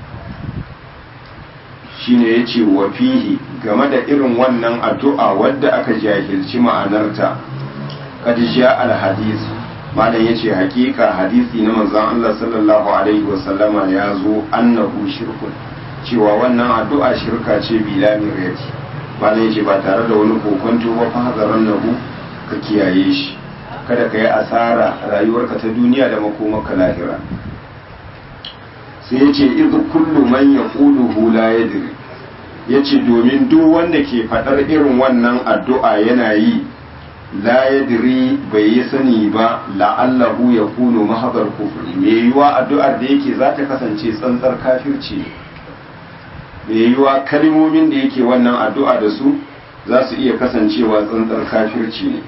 shine ya ce wa fihi game da irin wannan addu'a wadda aka jahilci ma'anarta kad ja al hadis malam yace hakika hadisi na manzon Allah sallallahu alaihi wasallama ya zo annahu shirkun cewa wannan addu'a shirka ce bila mirati malam yace ba tare da wani kokonto ba fa hazaran nahu ka kiyaye shi kada ka yi asara rayuwarka ta duniya da makomarka lahira sai yace idh kullu man yaquluhu la yadri yace domin duk wanda ke fadar irin wannan addu'a yana yi la yadri bai yi sani ba la'allahu yakunu mahadar kufri me yiwa addu'ar da yake za ta kasance tsantsar kafirci me yiwa kalmomin da yake wannan addu'a da su za su iya kasancewa tsantsar kafirci ne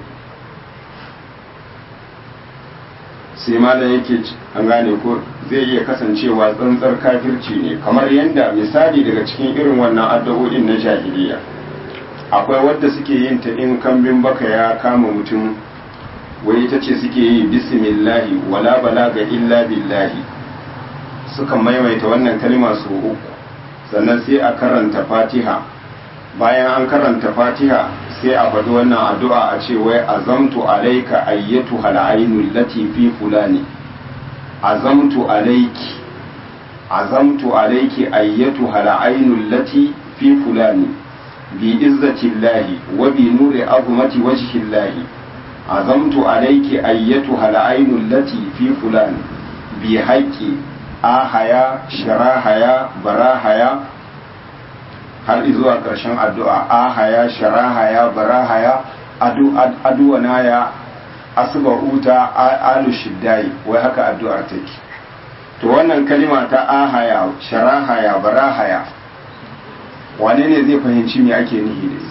sai malam yake an gane ko zai iya kasancewa tsantsar kafirci ne kamar yadda misali daga cikin irin wannan addu'o'in na jahiliya akwai wadda suke yin ta in kambin baka ya kama mutum wai ita ce suke yi bismillahi wala balaga illa billahi suka maimaita wannan kalma su uku sannan sai a karanta fatiha bayan an karanta fatiha sai a faɗi wannan addu'a a ce wai azamtu alaika ayyatu hal'ainul lati fi fulani azamtu alaiki azamtu alaiki ayyatu hal'ainul lati fi fulani bi izzatillahi wa bi nuri azmati wajhillahi azamtu alaiki ayyatu hal'ainul lati fi fulani bi haqqi ahaya sharahaya barahaya har zuwa ƙarshen addu'a ahaya sharahaya barahaya aduwanaya asba'uta alu shiddai wai haka addu'ar take to wannan kalima ta ahaya sharahaya barahaya wane ne zai fahimci me ake nihi da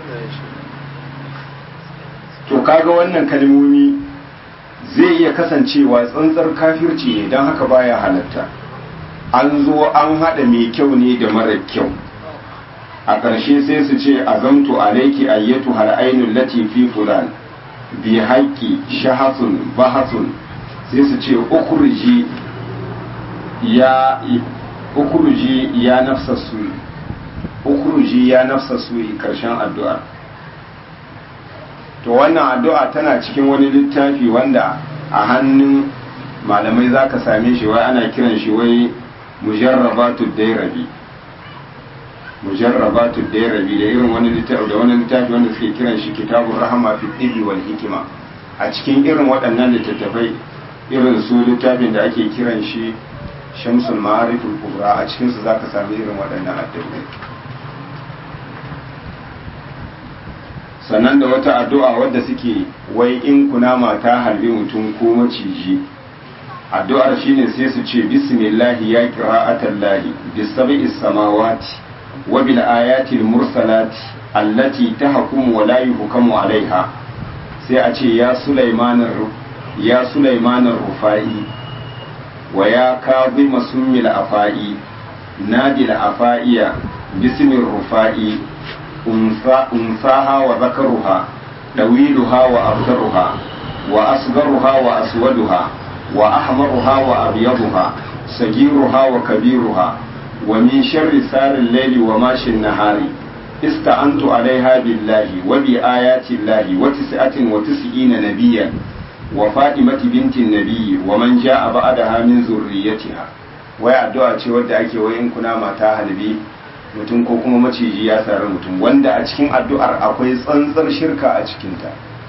to kaga wannan kalmomi zai iya kasancewa tsantsar kafirci ne don haka baya halatta an zo an haɗa mai kyau ne da mara kyau a ƙarshe sai su ce azamtu alaiki ayyatu har ainul lati fi fulan bi haqqi shahasun bahasun sai su ce ukhruji ya ukhruji ya nafsa su ukhruji ya nafsa su karshen addu'a to wannan addu'a tana cikin wani littafi wanda a hannun malamai zaka same shi wai ana kiran shi wai mujarrabatu dairabi mujarrabatu dairabi da irin wani littafi da wani littafi wanda suke kiran shi kitabun rahama fi tibi wal hikima a cikin irin waɗannan littattafai irin su littafin da ake kiran shi shamsul ma'ariful kubra a cikin su zaka sami irin waɗannan addu'o'i sannan da wata addu'a wadda suke wai in kunama ta halbi mutum ko maciji addu'ar shine sai su ce bismillahi ya qira'atallahi bisab'is samawati وبالآيات المرسلات التي تحكم ولا يحكم عليها sai a ce ya Sulaiman ya Sulaiman Rufai wa ya Kazim Summil Afai Nadil Afaiya bismir Rufai unsa unsaha wa zakaruha dawiluha wa abdaruha wa asgaruha wa aswaduha wa ahmaruha wa abyaduha sagiruha wa kabiruha ومن شر سار الليل وماشي النهار استعنت عليها بالله وبآيات الله وتسعة وتسعين نبيا وفاطمة بنت النبي ومن جاء بعدها من ذريتها wai addu'a ce wadda ake wai in kuna mata halbi mutum ko kuma maciji ya sari mutum wanda a cikin addu'ar akwai tsantsar shirka a cikinta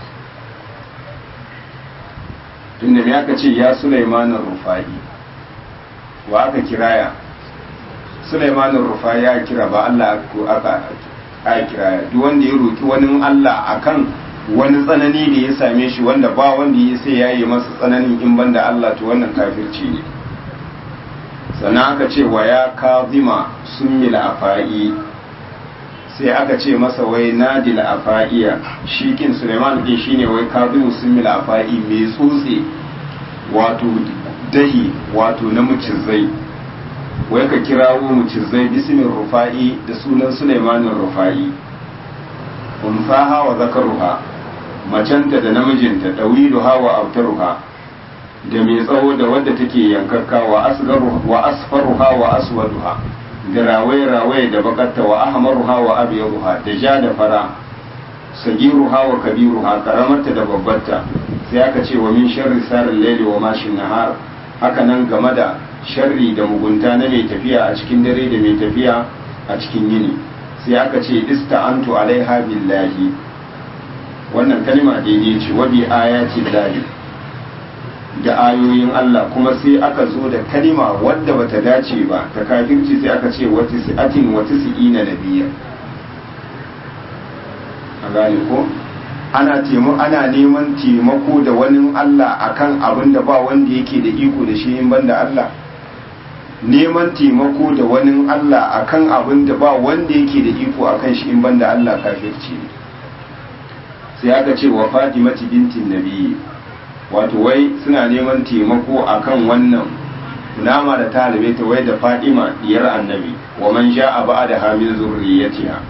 tunda me aka ce ya Sulaimanin Rufa'i wa aka kiraya Sulaimanin Rufa ya kira ba Allah ko aka aka kira duk wanda ya roki wani Allah akan wani tsanani da ya same shi wanda ba wanda ya sai yayi masa tsananin in banda Allah to wannan kafirci ne sannan aka ce wa ya kazima summil afai sai aka ce masa wai nadil afaiya shi kin Sulaiman din shine wai kazimu summil afai mai tsotse wato dahi wato na mucizai wai ka kirawo mucizai bismin rufa'i da sunan Sulaimanin rufa'i unsaha wa zakaruha macenta da namijinta dawiluha wa abtaruha da mai tsawo da wadda take yankakka wa asgaru wa asfaruha wa aswaduha da rawaye rawaye da bakatta wa ahmaruha wa abyaduha da ja da fara sagiruha wa kabiruha karamarta da babbarta sai aka ce wa min sharri sarin laili wa mashin nahar haka nan game da sharri da mugunta na mai tafiya a cikin dare da mai tafiya a cikin yini sai aka ce ista'antu alaiha billahi wannan kalma daidai ce wa bi ayati lahi da ayoyin Allah kuma sai aka zo da kalima wadda bata dace ba ta kafirci sai aka ce wata si'atin wata si'ina nabiyya a gane ko ana taimu ana neman taimako da wani Allah akan abin da ba wanda yake da iko da shi in banda Allah neman taimako da wani Allah akan abin da ba wanda yake da iko akan shi in banda Allah kafirci ne sai aka ce wa Fatimati bintin Nabi wato wai suna neman taimako akan wannan nama da ta ta wai da Fatima diyar Annabi wa man ja'a ba'da min zurriyatiha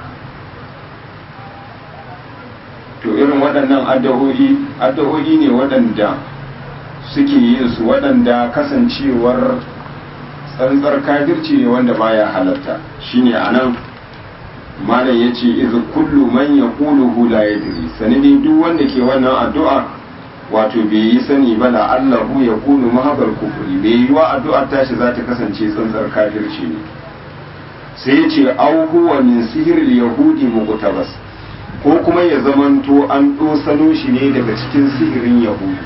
to irin waɗannan addu'o'i addu'o'i ne waɗanda suke yin su waɗanda kasancewar tsantsar kafirci ne wanda baya halatta shine anan malam ya ce izu kullu man ya kuluhu la yadri sanadi duk wanda ke wannan addu'a wato bai yi sani ba la allahu ya kunu mahabar kufuri bai yi wa addu'ar tashi za ta kasance tsantsar kafirci ne sai ya ce au huwa min sihiril yahudi muqtabas ko kuma ya zamanto an dosano shi ne daga cikin sihirin yahudi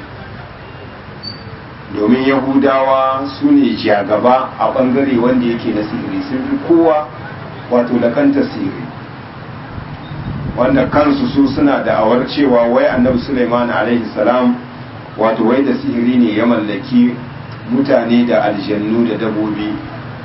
domin yahudawa su ne jagaba a bangare wanda yake na sihiri sun fi kowa wato lakanta sihiri wanda kansu su suna da'awar cewa wai annabi suleiman alaihi salam wato wai da sihiri ne ya mallaki mutane da aljannu da dabobi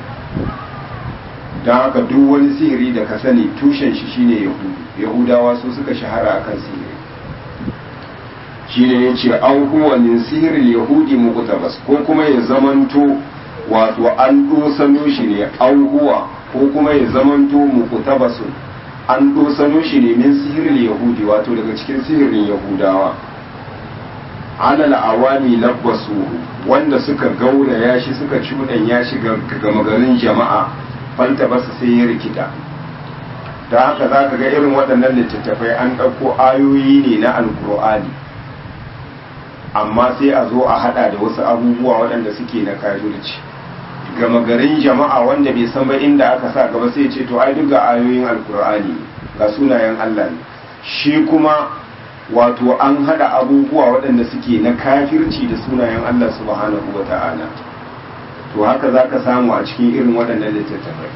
don haka duk wani sihiri da ka sani tushen shi shine yahudu yahudawa su suka shahara akan sihiri shine ya ce an huwa min sihirin yahudi muqtabas ko kuma ya zamanto wato an dosano shi ne an huwa ko kuma ya zamanto muqtabasun an dosano shi ne min sihirin yahudi wato daga cikin sihirin yahudawa alal awami labbasu wanda suka gauraya shi suka cuɗanya shi ga magarin jama'a falta basu sai ya rikita da haka za ka ga irin waɗannan littattafai an ɗauko ayoyi ne na alkur'ani amma sai a zo a hada da wasu abubuwa waɗanda suke na kafirci gama garin jama'a wanda bai san ba inda aka sa gaba sai ce to ai duk ga ayoyin alkur'ani ga sunayen Allah ne shi kuma wato an hada abubuwa waɗanda suke na kafirci da sunayen Allah subhanahu wa ta'ala to haka za ka samu a cikin irin waɗannan littattafai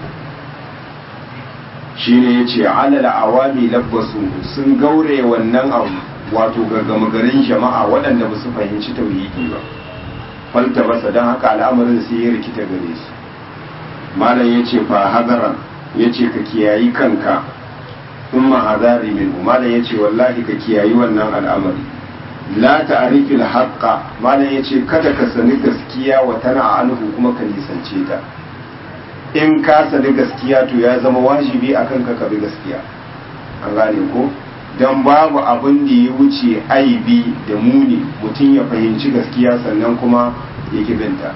shi ne ya ce alal awami labbasu sun gaure wannan abu wato gama garin jama'a waɗanda ba su fahimci tauhidi ba falta basa don haka al'amarin sai ya rikita gare su malam ya ce fa hadaran ya ce ka kiyayi kanka in ma hadari min malam ya ce wallahi ka kiyayi wannan al'amari la ta'rifil haqqa malam ya ce kada ka sani gaskiya wa tana anhu kuma ka nisance ta in ka sani gaskiya to ya zama wajibi akan ka ka bi gaskiya an gane ko don babu abin da ya wuce aibi da muni mutum ya fahimci gaskiya sannan kuma ya kibinta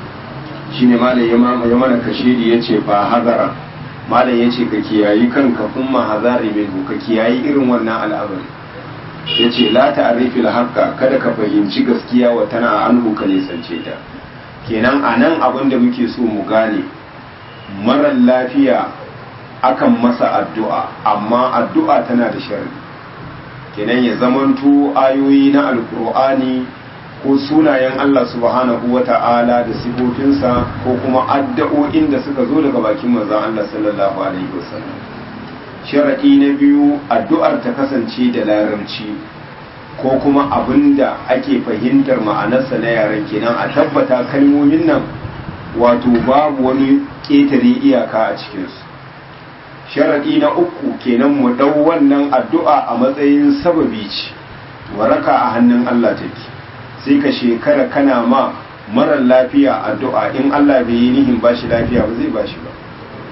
shi ne malam ya mana kashedi ya ce fa hazara malam ya ce ka kiyayi kanka kuma hazari min ka kiyayi irin wannan al'amari ya ce la ta'arifi haqqa kada ka fahimci gaskiya wa tana anhu ka nisance ta kenan a nan abin da muke so mu gane marar lafiya akan masa addu'a amma addu'a tana da sharri kenan ya zamanto ayoyi na alkur'ani ko sunayen Allah subhanahu wa ta'ala da sifofinsa ko kuma addu'o'in da suka zo daga bakin manzon Allah sallallahu alaihi wasallam sharadi na biyu addu'ar ta kasance da larabci ko kuma abinda ake fahimtar ma'anarsa na yaren kenan a tabbata kalmomin nan wato babu wani ƙetare iyaka a cikinsu sharaɗi na uku kenan mu ɗau wannan addu'a a matsayin sababi ce waraka a hannun Allah take sai ka shekara kana ma marar lafiya addu'a in Allah bai yi nihin ba shi lafiya ba zai ba shi ba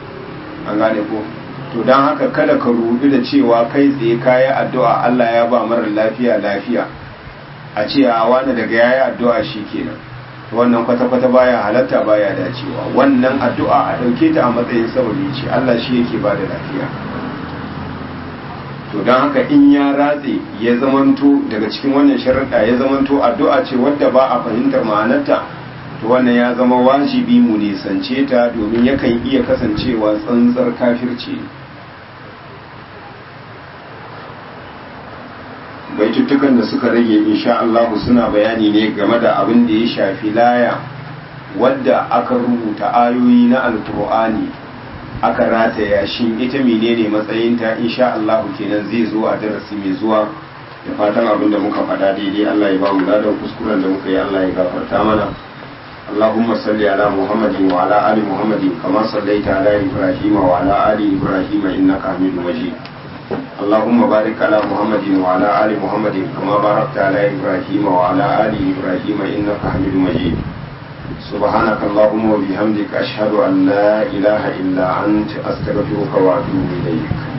an gane ko to don haka kada ka rudu da cewa kai tsaye kayi addu'a Allah ya ba marar lafiya lafiya a ce a wani daga yayi addu'a shi kenan wannan kwata-kwata baya halatta baya dacewa wannan addu'a a ɗauke ta a matsayin sababi ce Allah shi yake ba da lafiya to don haka in ya ratse ya zamanto daga cikin wannan sharaɗa ya zamanto addu'a ce wadda ba a fahimtar ma'anarta to wannan ya zama wajibi mu nisance ta domin yakan iya kasancewa tsantsar kafirci baituttukan da suka rage insha Allah suna bayani ne game da abin da ya shafi laya wadda aka rubuta ayoyi na alkur'ani aka rataya shi ita menene matsayinta insha Allah kenan zai zo a darasi mai zuwa da fatan abin da muka faɗa daidai Allah ya ba mu ladan kuskuren da muka yi Allah ya gafarta mana اللهم صل على محمد وعلى آل محمد كما صليت على إبراهيم وعلى آل إبراهيم إنك حميد مجيد اللهم بارك على محمد وعلى آل محمد كما باركت على إبراهيم وعلى آل إبراهيم إنك حميد مجيد سبحانك اللهم وبحمدك أشهد أن لا إله إلا أنت أستغفرك وأتوب إليك